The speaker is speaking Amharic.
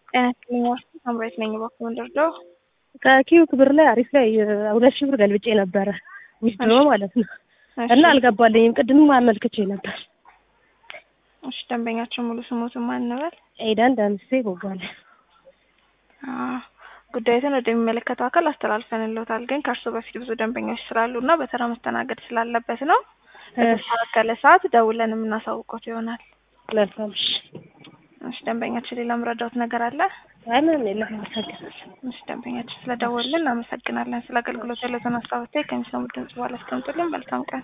ጤና ይስጥልኝ ሳምራዊት ነኝ። እባክዎ እንደርዳው። ከኪዩ ክብር ላይ አሪፍ ላይ ሁለት ሺህ ብር ገልብጬ ነበረ ዊዝድሮ ማለት ነው እና አልገባልኝም። ቅድምም አመልክቼ ነበር። እሺ ደንበኛቸው ሙሉ ስሞትን ማን እንበል? ኤዳን ዳምሴ ቦጋለ። ጉዳዩትን ወደሚመለከተው አካል አስተላልፈንልዎታል። ግን ከእርሱ በፊት ብዙ ደንበኞች ስላሉ እና በተራ መስተናገድ ስላለበት ነው በተስተካከለ ሰዓት ደውለን የምናሳውቆት ይሆናል። መልካም እሺ። እሺ ደንበኛችን ሌላ ምረዳውት ነገር አለ? አይ ምንም የለም። አመሰግናለሁ። እሺ ደንበኛችን ስለደወልን እናመሰግናለን። ስለ አገልግሎት ያለውን ሀሳብ አስተያየት ከሚሰሙት ድምጽ በኋላ አስቀምጡልን። መልካም ቀን